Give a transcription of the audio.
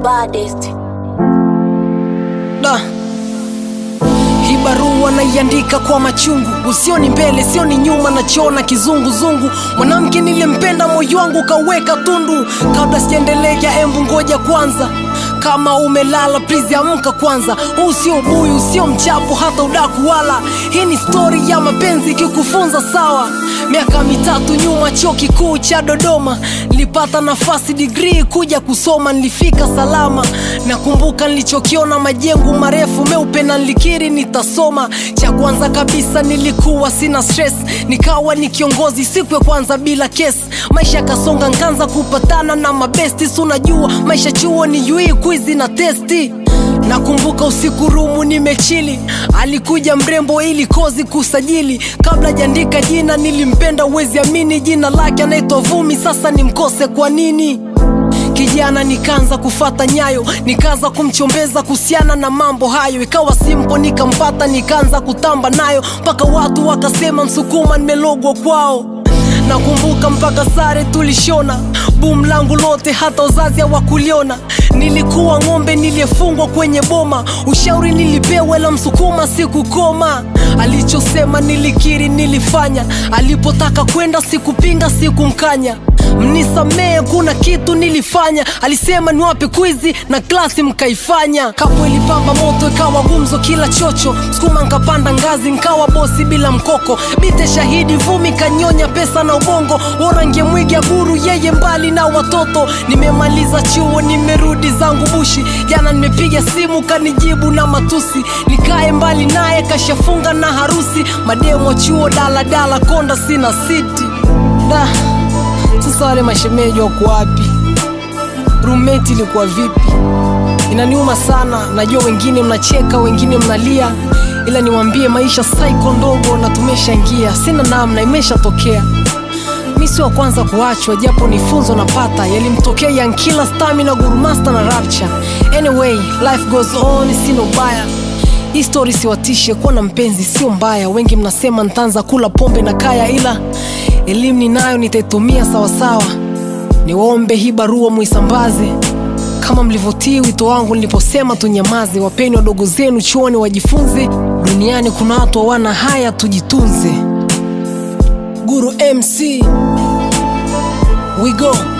baddest. Da. Hii barua naiandika kwa machungu, usioni mbele sioni nyuma, nachoona kizunguzungu. Mwanamke niliyempenda moyo wangu kaweka tundu. Kabla sijaendelea, embu ngoja kwanza. Kama umelala please amka kwanza. Huu sio buyu, sio mchapo, hata udaku wala. Hii ni stori ya mapenzi ikikufunza sawa. Miaka mitatu nyuma, chuo kikuu cha Dodoma, nilipata nafasi degree kuja kusoma, nilifika salama. Nakumbuka nilichokiona, majengo marefu meupe, na nilikiri nitasoma. Cha kwanza kabisa nilikuwa sina stress, nikawa ni kiongozi siku ya kwanza bila kesi. Maisha kasonga, nkaanza kupatana na mabesti, si unajua maisha chuo ni yui kwizi na testi Nakumbuka usiku rumu nimechili, alikuja mrembo ili kozi kusajili. Kabla jandika jina nilimpenda, uwezi amini, jina lake anaitwa Vumi. Sasa nimkose kwa nini? Kijana nikaanza kufata nyayo, nikaanza kumchombeza kuhusiana na mambo hayo, ikawa simpo, nikampata, nikaanza kutamba nayo mpaka watu wakasema Msukuma nimelogwa kwao. Nakumbuka mpaka sare tulishona, bum langu lote, hata wazazi hawakuliona. Nilikuwa ng'ombe niliyefungwa kwenye boma, ushauri nilipewa, la Msukuma sikukoma. Alichosema nilikiri, nilifanya. Alipotaka kwenda sikupinga, sikumkanya. Mnisamee, kuna kitu nilifanya. Alisema niwape kwizi na klasi mkaifanya. Kapo ilipamba moto, ikawa gumzo kila chocho. Sukuma nkapanda ngazi, nkawa bosi bila mkoko. Bite shahidi, Vumi kanyonya pesa na ubongo. Orange mwiga guru, yeye mbali na watoto. Nimemaliza chuo, nimerudi zangu bushi. Jana nimepiga simu, kanijibu na matusi. Nikae mbali naye, kashafunga na harusi. Mademo chuo, daladala, konda, sina siti da sasa wale mashemeji wako wapi? Roommate ilikuwa vipi? Inaniuma sana, najua wengine mnacheka, wengine mnalia, ila niwaambie maisha saiko ndogo na tumeshaingia, sina namna, imeshatokea. Mi si wa kwanza kuachwa, japo ni funzo napata, yalimtokea Yankila, Stamina, Gurumasta na Rapture. Anyway, life goes on, sina ubaya hii stori siwatishe, kuwa na mpenzi sio mbaya. Wengi mnasema ntaanza kula pombe na kaya, ila elimu ninayo nitaitumia sawasawa. Niwaombe hii barua muisambaze kama mlivyotii wito wangu niliposema tunyamaze. Wapeni wadogo zenu chuoni wajifunze, duniani kuna watu hawana haya, tujitunze. Guru MC, we go.